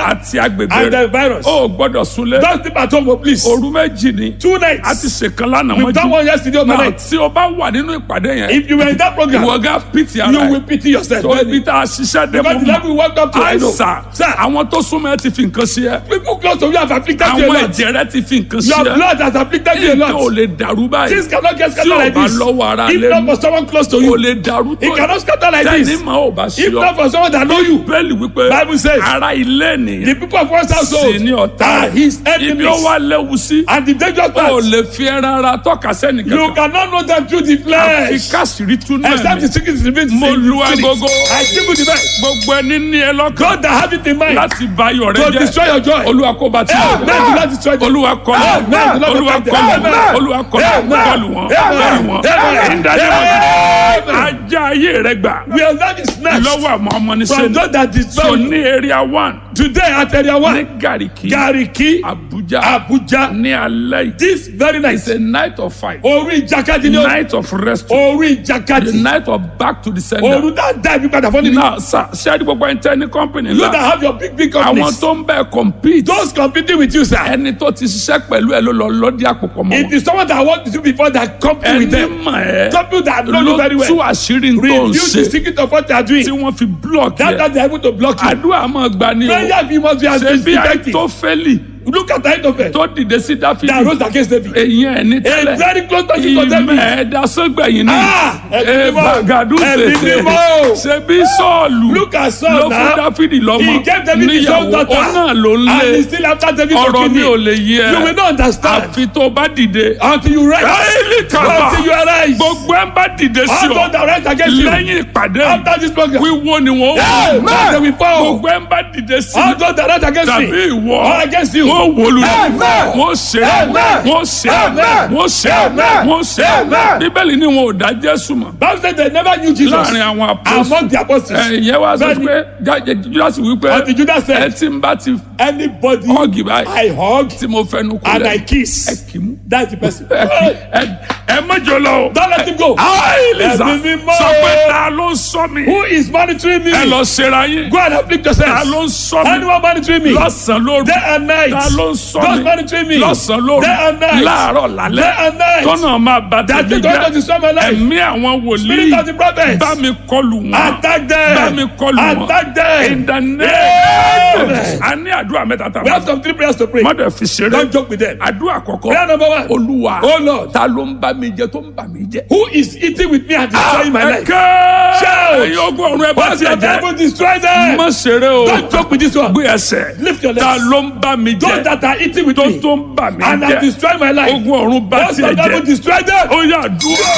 àti agbègbè and rẹ̀ the virus. ó gbọ́dọ̀ súnlé Don't sleep at home, oh, please. òru méjì ni Two nights. a ti ṣèkan lánàá We've done one mọ́jú yesterday náà overnight. tí o bá wà nínú ìpàdé yẹn If you were in that program, ìwọ gá pìtì ara you ẹ̀ will pity yourself. tó ibi tá a ṣiṣẹ́ dé Because the mọ́ level we walked up to, I know. àìsà Sir, àwọn tó súnmọ́ ẹ ti fi nǹkan sí ẹ people close to you have afflicted you a àwọn lot. ẹ̀jẹ̀ rẹ ti fi nǹkan sí Your ẹ blood has afflicted you a nǹkan ò lot. lè dàrú báyìí Things cannot get tí scattered ò like bá this. lọ́wọ́ ara If lé not for someone close to kò you, lè dàrú tó it cannot scatter like tẹ́ni this. mọ́ ò bá sí If ọ not for someone that know you, bẹ́ẹ̀lì wípé Bible says, ara ilé the ènìyàn people of one's household sì ní ọ̀tá are his ibi ó enemies. wá léwu sí And the dangerous ó part, lè fi ẹran ara tọ́ka sẹ́ni you kankan cannot know them through the àfi flesh. káṣírí tún náà Except ni the secret is revealed. mo lu in the agogo spirit. I give you the best. gbogbo ẹni ní ẹ lọ́kàn God that have it in mind láti bá ayọ̀ rẹ to jẹ́ destroy your joy. olúwa kó bá ti Amen. Do not destroy them. olúwa kọlù Amen. olúwa kọlù Amen. olúwa kọlù Amen. kọlù wọn kọlù wọn Amen. ìdájọ́ Amen. ajá ayé rẹ gbà We are not snatched lọ́wọ́ àwọn ọmọ ní from sẹ́ni those that so destroy you. ní area one Today at area ní one, gàríkì Gariki, abuja Abuja, ní alẹ́ yìí this very night, it's a night of fight orí ìjàkadì ni o, night of rest orí the ìjàkadì, night of back to the sender oru that die bí padà fún mi. now sir ṣé ẹni gbogbo ẹni tẹ́ ní company You that ńlá have your big big àwọn companies, tó ń bẹ́ẹ̀ compete those competing with you, sir. ẹni tó ti ṣiṣẹ́ pẹ̀lú ẹ ló lọ lọ́dí àpòpọ̀ mọ́ It wọn is someone that worked with you before that compete with ẹni them. mọ̀ ẹ́ Some people that know ló you very tú well. àṣírí tó ń Reveal the ṣe secret of what they are doing. tí wọ́n fi block That yẹ that they are able to block you. àdúrà máa gbà ní o Prayer you must be as ṣe bí effective. àìtófẹ́lì Look at the height of it. tó dìde sí That dáfídì rose against David. èyí ẹ̀ ní A tẹ́lẹ̀ very close person to ìmọ̀ David. ẹ̀dá sọ́gbẹ̀yìn ní Ah, ẹ̀mí ẹ̀ mímọ́. bàgàdù Ẹ̀mí ṣèṣe mímọ́. ṣe bí sọ́ọ̀lù Look at ló Saul fún now. dáfídì lọ́mọ He gave David his own níyàwó daughter. ó náà ló ń And lé he's still after David for ọ̀rọ̀ mi ò kidney. lè yí ẹ You will not understand àfi tó bá dìde until you rise. Káyìlì kàbà Until you arise. gbogbo ẹ̀ ń bá dìde sí All ọ those that rise against you. lẹ́yìn ìpàdé After this program. wíwo ni wọ́n Amen. wò They will fall. gbogbo ẹ̀ ń bá dìde sí All those that rise against tàbí me. ìwọ All against you. wọ́n wò lù Amen. wọ́n ṣe Amen. wọ́n ṣe Amen. wọ́n ṣe Amen. wọ́n ṣe Amen. bíbélì ni wọn ò dá Jésù mọ̀ Bible said they never knew Jesus. láàrin àwọn apọ́sù Among the apostles. ẹ̀yẹ wa sọ Bẹ́ẹ̀ni. pé jáde Júdásì wípé Until Judas ẹ said, tí ń bá ti anybody họ́ọ̀gì báyìí I hug tí mo fẹnu and I kulẹ̀ ẹ kiss. kì í mú That's the person. ẹ kì í ẹ- ẹ mọ́jọ lọ o. Don't let him go. Elisa Ẹ̀mí mímọ́. sọ pé ta ló ń sọ mi Who is monitoring me? ẹ lọ ṣera yín Go and afflict ta yourself. ló ń sọ mi Anyone monitoring me? lọ́sàn-án lóru Day and night. ta ló ń sọ Those mi monitoring me. lọ́sàn-án lóru Day and night. láàárọ̀ Day lálẹ́ and night. tọ́nà máa bá That tẹ̀lé is going to jẹ́ destroy my life. ẹ̀mí àwọn wòlíì Spirit of the prophets. bá mi kọlù wọn Attack them. bá mi kọlù wọn Attack them. in the name Amen. a ní àdúrà mẹ́ta tá We a have some three prayers to pray. mọ́tẹ̀ fi ṣeré Don't joke with them. àdúrà àkọ́kọ́ Prayer number one. olúwa Oh Lord. ta ló ń bá mi jẹ tó ń bà mí jẹ. Who is eating with me and destroying my life? ẹ̀kẹ́ Shout. ẹ̀yin ogun ọ̀run ẹ bá What's tiẹ̀ your jẹ́ devil destroy them? má ṣeré o Don't joke with this one. gbé ẹsẹ̀ Lift your ta legs. ló ń bá mi Those jẹ that are eating with tó me tó ń bà mí and have jẹ destroyed my life. ogun ọ̀run bá What's tiẹ̀ your devil jẹ destroy them? ó yà dúró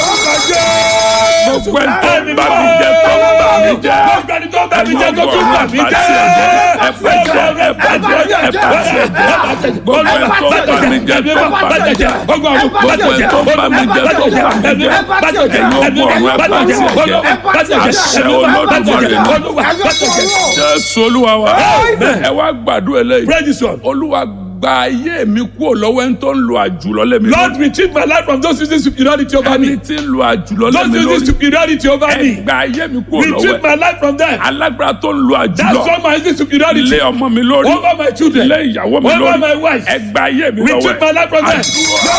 gbogbo ẹ̀ tó ń Ẹni bá mi jẹ tó ń bà mí jẹ Gbogbo ẹni tó ń bá mi jẹ tó tún bà mí jẹ. ẹ bá tiẹ̀ jẹ ẹ bá tiẹ̀ jẹ ẹ bá tiẹ̀ jẹ gbogbo ẹ̀ tó ń bá mi jẹ tó ń bà mí jẹ gbogbo ẹ̀ tó ń bá mi jẹ tó ń bà mí jẹ ẹ̀yin ogun ọ̀run ẹ bá tiẹ̀ jẹ àṣẹ olódùmarè ni jésù olúwa wa ẹ wá gbàdúrà eléyìí Pray this one. olúwa gba ayé mi kúrò lọ́wọ́ ẹni tó ń lo àjùlọ lé mi Lord, retrieve my life from those using superiority over ẹni me. tí ń lo àjùlọ lé Those mi using lórí superiority over ẹ me. gba ayé mi kúrò Retrieve lọ́wọ́ my life from them. alágbára tó ń lo That's àjùlọ why my using superiority lé ọmọ mi lórí over my children. lé ìyàwó mi Over lórí my wife. ẹ gba ayé mi lọ́wọ́ Retrieve my life from them.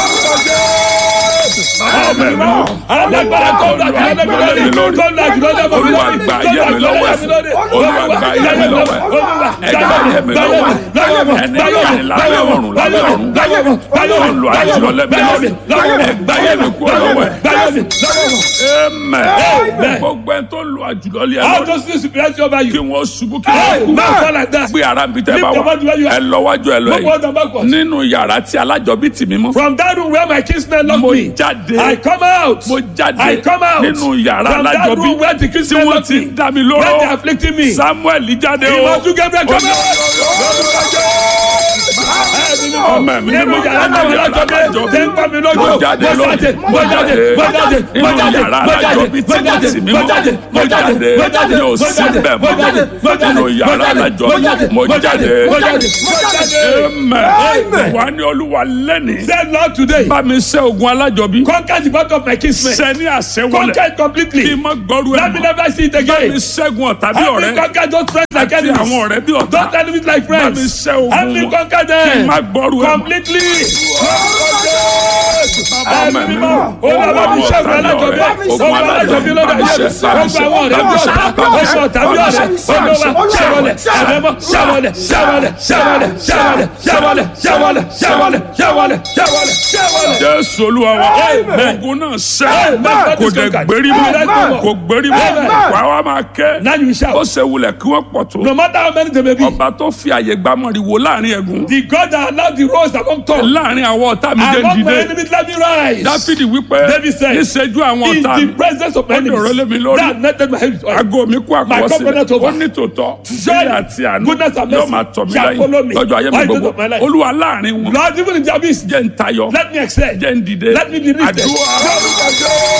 Alágbára tó ń lọ àjùlọ lé mi lórí. Tó ń lọ àjùlọ lé mi lórí. Olúwa gba ayé mi lọ́wọ́ ẹ̀. Olúwa gba ayé mi lọ́wọ́ ẹ̀. ẹ gba ayé mi lọ́wọ́ ẹni láàrin lábẹ́ ọ̀run lábẹ́ ọ̀run tó ń lo àjùlọ lé mi lórí ẹ gba ayé mi kúrò lọ́wọ́ ẹ̀ amen gbogbo ẹni tó ń lo àjùlọ lé ẹ How lórí does this superiority over kí you? wọ́n ṣubú kí wọ́n kú Now fall like that. gbé ara mi tẹ́ bá Lift your wà body where you are. ẹ lọ́wájú ẹ lọ Look forward yìí and backwards. nínú yàrá tí alájọbí tì mí mọ́ From that room where my kinsmen locked mo me, jáde I come out. mo jáde I come out. nínú yàrá From that alájọbí room where the tí kinsmen wọ́n locked ti me, ń dá mi when they are lóró afflicting me. samuel jáde o Ìmọ̀tún Gabriel come out. ọmọ Ọmọ mi nínú mímọ́. yàrá náà lọ́jọ́ bí tẹ́ ń pa mi lójú Mo jáde mo jáde lónìí. mo jáde mo jáde mo Nínú jáde yàrá mo jáde alájọ bí mo tí jáde sì mo mímọ́. jáde mo Mo jáde jáde. mo jáde Mi ò mo sí jáde bẹ́ẹ̀ mo mọ́. jáde mo jáde Nínú yàrá mo jáde alájọ mo jáde mo mo jáde jáde. mo jáde mo jáde. Amen. Wà ní olúwa lẹ́nìí. Say Lord today Bá mi ṣẹ́ ogun alájọbí. conquer the battle of my kinsmen Ṣẹ́ ní àṣẹ conquer wọlé. it completely Kí n má gbọ́rú ẹ̀ let me mọ́. never see it Bá mi again. ṣẹ́gun ọ̀tá bí Help me ọ̀rẹ́. conquer those friends like Àti enemies. àwọn ọ̀rẹ́ bí ọ̀tá. Those enemies like Bá mi friends. ṣẹ́ ogun Help me wọn. conquer Kí n them. má gbọ́rú ẹ̀ mọ́. completely. Bàbá Ẹ̀mí mi mímọ́, mímọ́. olúwa bá mi ṣẹ́gun alájọbí. Ogun alájọbí lọ́dọ̀ ayé mi. Ogun àwọn ọ̀rẹ́ bí ọ̀tá. Ogun ọ̀tá bí ọ̀rẹ́. Olúwa ṣẹ́wọlẹ̀, ṣẹ́wọlẹ̀, ṣẹ́wọlẹ̀, ṣẹ́wọlẹ̀, ṣẹ́wọlẹ̀, ṣẹ́wọlẹ̀, ṣẹ́wọlẹ̀, ṣẹ́wọlẹ̀, ṣẹ́wọlẹ̀, ṣẹ́wọlẹ̀, ṣẹ́wọlẹ̀, ṣẹ́wọlẹ̀. Jésù olúwa wa. Amen. Ogun náà ṣẹ́. Amen. Kò dẹ̀ gbérí Amen. mọ́. Kò gbérí mọ́. Amen. Wà á wá máa kẹ́. Now you shout. Ó ṣe wulẹ̀ kí wọ́n pọ̀ tó. No matter how many they may be, Ọba tó fi àyè gbámọ̀rìwò láàrin ẹ̀gún. the God that allowed the rose among thorns, Láàrin àwọn ọ̀tá mi dé among my dìde. enemies, let me rise. Dáfídì wípé David said, níṣẹ́jú àwọn In ọ̀tá the mi. presence of my Ó dọ̀rọ̀ lé mi enemies, lórí. that netted my head with oil. Aago mi kú My covenant àkọsílẹ̀. over. Ó ní tòótọ́. Surely, Ìyà àti àánú goodness and yóò mercy máa tọ̀ mí shall follow lẹ́yìn. me Lọ́jọ́ ayé mi all the days gbogbo. of my life. Olúwa láàrin wọn. Lord, even in the abyss, Jẹ́ ń tayọ. let me excel. Jẹ́ ń dìde. Let me be lifted. Àdúrà.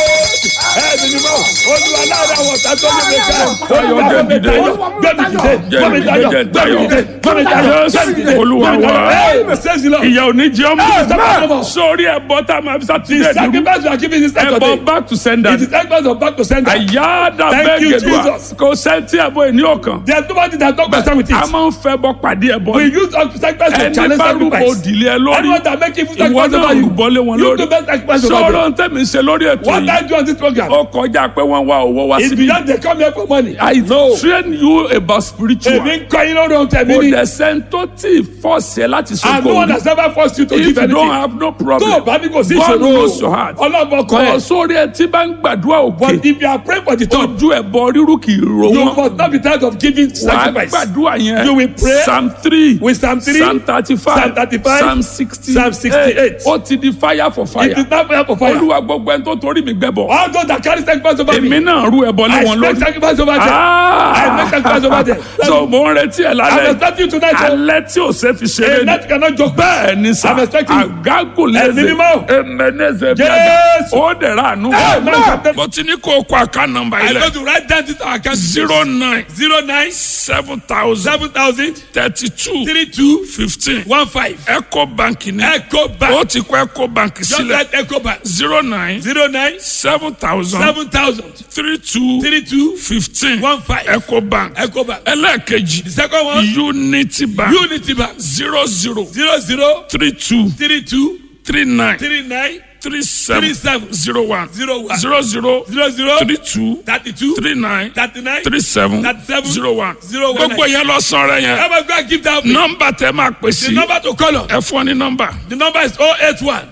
Ẹ̀mí mímọ́, Olúwa láàrin àwọn ọ̀tá tó ní mi ká. Tayọ, Olúwa jẹ́ gbé mi dìde. tayọ, gbé mi dìde, gbé mi tayọ, Jẹ́ gbé mi dìde, gbé mi tayọ, Jésù, gbé mi dìde. Olúwa gbé mi tayọ. wa. Hey, says the Lord. Ìyà ò ní jẹ́ ọmọ. Amen. Sórí ẹ̀bọ tá a máa fi The sátidé dúró. sacrifice you are giving this Ẹ̀bọ Saturday, back to sender. it is sacrifice of back to sender. Àyáàdà Thank bẹ́ẹ̀ you, gẹ̀dùà. Jesus. Kò sẹ́ńtì ẹ̀bọ ìní ọ̀kan. There is nobody that don't concern with A it. máa ń fẹ́ bọ pàdé ẹ̀bọ. We use our sacrifice to Ẹni challenge bá rúbọ sacrifice. òdìlé ẹ lórí. Anyone that make evil Ìwọ sacrifice náà over you, rúbọ lé wọn you lórí. do best sacrifice over them. Sọ̀rọ̀ ń tẹ̀mí ṣe lórí ètò What yìí. I do on this program Ó kọjá pé wọ́n wá owó wá is síbí. beyond they come here for money. I train you about spiritual. Èmi ń kọ́ yín lórí ohun tẹ̀mí Kò ni. dẹ̀ sẹ́ni tó tí ì fọ́ọ̀sì ẹ láti And no sọ́kò one òní. has ever forced you to If give you don't anything. have no Tó o problem, bá ní kò sí God knows your ìṣòro, heart. ọlọ́gbọ́n kan Kọ̀ ẹ̀. sórí ẹ tí bá ń gbàdúrà òkè. But if you are praying for the church, Ojú ẹ̀bọ rírú kì í ro you wọn. must not be tired of giving Wà á sacrifice. gbàdúrà yẹn. You will pray Psalm three. with Psalm 3, Psalm thirty-five. Psalm 35, Psalm sixty. Psalm 68. Ó ti di fire for fire. It is not prayer for fire. Olúwa gbogbo ẹni tó torí mi gbẹ́bọ̀. All those that carry sacrifice over Èmi me, náà rú ẹbọ lé I wọn make lórí. sacrifice over them. I make sacrifice over them. So mo ń retí ẹ I'm lálẹ́. expecting you tonight. oh. Alẹ́ tí ò ṣe fi A ṣeré ni. night cannot joke. Bẹ́ẹ̀ ni sà. I'm expecting you. Àgágò Ẹ̀mí lẹ́sẹ̀. mímọ́. Emeneze bí Yes. Ó dẹ̀ ra àánú. Amen. Mo ti ní kó o kọ àká nọmba I ilẹ̀. go to write down this account. zero nine Zero nine seven thousand seven thousand thirty two three two fifteen. one five. Eco Bank ni. Echo Ó Bank. ti kọ Eco Bank Just sílẹ̀. like Echo Bank. zero nine Zero nine seven thousand seven thousand three two three two fifteen. one five. Eco Bank. Echo Bank. ẹlẹ́ẹ̀kejì The second one. Unity Bank Unity Bank. zero zero Zero zero three two three two three nine three nine three seven three seven zero one zero one zero zero zero zero three two thirty two three nine thirty nine. three seven Thirty-seven. zero one Zero one gbogbo nine. yẹn lọ sọ̀rọ̀ yẹn Ever go and give that offering? nọ́mbà tẹ máa pè The sí number to call on. ẹ fún ọ ní nọ́mbà The number is 081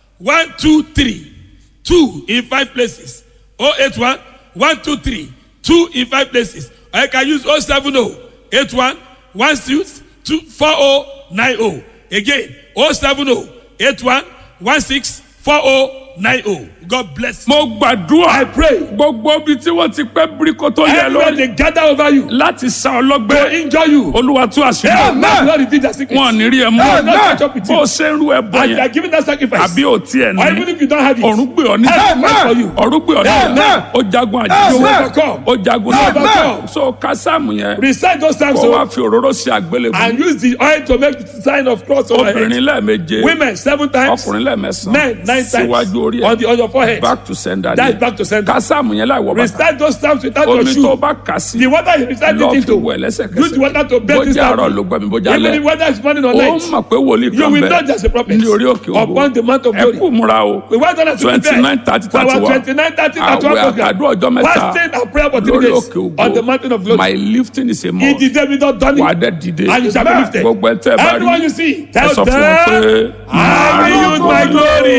123 2 in 5 places. 081 123 2 in 5 places. Or you can use 070 81 16 2 4090. Again, 070 81 16 4090. God bless you. mo gbàdúrà I pray. gbogbo ibi tí wọ́n ti pẹ́ bíríkó tó yẹ Everywhere lórí they gather over you láti sa to ọlọ́gbẹ́ injure you. olúwa tú àṣírí Amen. Lord, reveal their secrets. wọn ò ní rí ẹ Amen. mú Catch up with bó o you. ṣe ń rú ẹ bọ As you are yẹn giving that sacrifice. àbí ò tiẹ̀ Or even ní if you don't have it. ọ̀run gbé ọ ní Heaven fight for you. ọ̀run gbé ọ ní Amen. ó jagun You àjẹsí will overcome. ó jagun Amen. náà so kásámù yẹn Recite those psalms kó o, wá fi òróró sí àgbélébùú and use the oil to make the sign of cross over your head. obìnrin lẹ́ẹ̀meje Women seven times. ọkùnrin lẹ́ẹ̀mẹsàn Men nine síwájú orí times. On ẹ̀ the on your forehead. back to sender That's ni back to center. kásámù yẹn láì wọ bàtà Recite those psalms without your omi tó shoe. bá kà sí The water you recite lọ it fi into. wẹ̀ Use the lẹ́sẹ̀kẹsẹ̀ water to bathe this bójá àárọ̀ ló down. gbọ́ mi bójá Even lẹ́ if whether it's morning or ó night. mọ̀ pé wòlíì You kan will bẹ̀ not just a prophet. ní orí òkè Upon the mount of ẹ glory. kú múra o We want us to twenty nine prepare thirty for our thirty one 29, 30, 31 àwẹ̀ program. àkàdúrà ọjọ́ mẹ́ta Fasting and prayer for three lórí days òkè on the mountain of ògo glory. my lifting is a He must did David not done wà á it. dẹ̀ dìde And you shall be lifted. gbogbo ẹ̀ tẹ́ ẹ bá rí Everyone you see, ẹ tell sọ fún wọn pé them, I will use my glory.